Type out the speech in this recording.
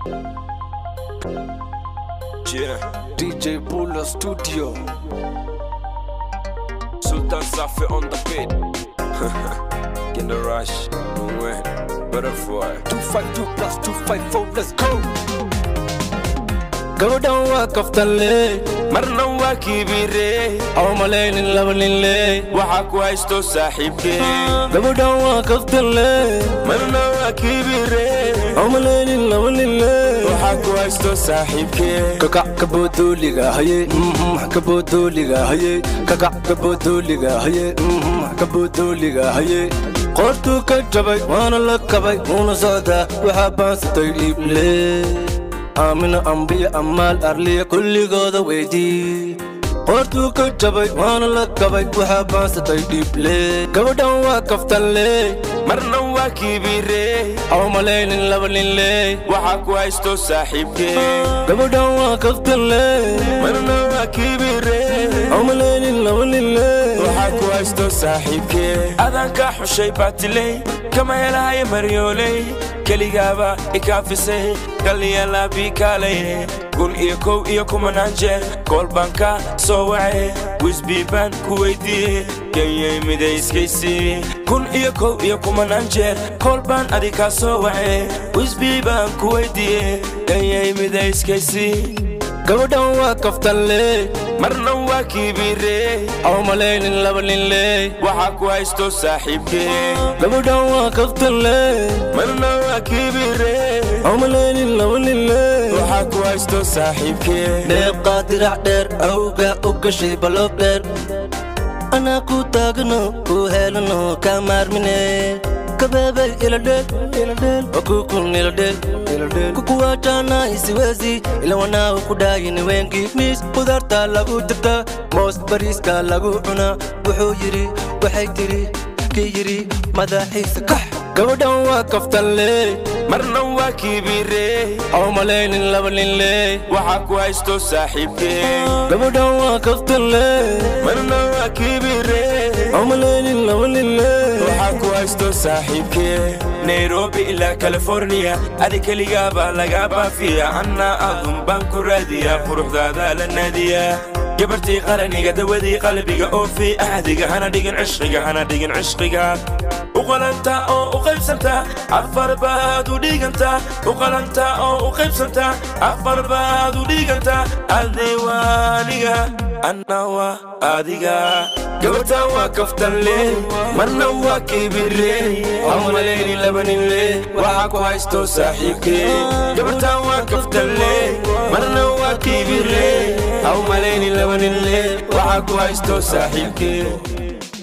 Yeah, DJ Bulla Studio. Sultan Safi on the beat. In the rush, when butterfly. 252 plus 254, let's go. gabadhan waa kaftanle marna waa kiibire oo malaynin laba ninle waxaa ku haysto saaxiibkee gabadhan waa kaftanle marna waa kiibire oo malaynin laba ninle waxaa ku haysto saaxiibkee kakac kabodooliga haye mhm, kabodooliga haye kakac kabodooliga haye mhm, kabodooliga haye qoortuu ka jabay waana la kabay wuuna socdaa waxaa baansatay dhiible aamina ambiya ammaal arliya kulligooda weydii qoortuu ka jabay waana la kabay waxaa baansatay dhiible gabadhan waa kaftanle marna waa kiibire oo malaynin laba ninle waxaa ku haysto saaxiibkee gabadhan waa kaftanle marna waa kiibire oo malaynin laba ninle waxaa ku haysto saaxiibkee adaan kaa xushay baatiley kama helahaye maryooley keligaaba ikaafisay kaliyalaabiikaalay kun iyo kow iyo kumanaan jeer kool baan ka soo wace wisbii baan ku weydiiye kenyay midayskaysi kun iyo kow iyo kumanaan jeer kool baan adi kaa soo wace wisbii baan ku weydiiye kenyay midayskaysi gabadhan waa kaftanle marna waa kiibire oo malaynin laba ninle waxaa ku haysto saaxiibkee gabadhan waa kaftanle marna waa kiibire oo malaynin laba ninle waxaa ku haysto saaxiibkee dheeqaa dirac dheer awga u gashay baloob dheer anaa ku taagno ku helano kaa maarmine kabeebay iladheel wakukun iladheel kukuwaajana isiweesi ilawanaahu ku dhaayini weenkii miis qudaarta lagu jirta moos bariiska lagu cunaa wuxuu yidhi waxay tiri kii yidhi madaxiisa kax gabadhan waa kaftanle marna waa kiibire oo malaynin laba ninle waxaa ku haysto saaxiibkee gabadhan waa kaftanle marna waa kiibire oo malaynin laba ninle waxaa ku haysto saaxiibkee nairobi ilaa californiya adi keligaabaa lagaa baafiya annaa adun baan ku raadiyaa quruxdaada la naadiyaa gabartii qaraniga dawadii qalbiga oo fii ahdiga hana dhigin cishqiga hana dhigin cishqiga u qalanta oo u qaybsanta afar baad u dhiganta u qalanta oo u qaybsanta afar baad u dhiganta adni waaniga anna waa adiga gabartan waa kaftanle marna waa kibire oo malayni laba ninle waxaa ku haysto saaxiibkee gabartan waa kaftanle marna waa kibire oo malayni laba ninle waxaa ku haysto saaxiibkee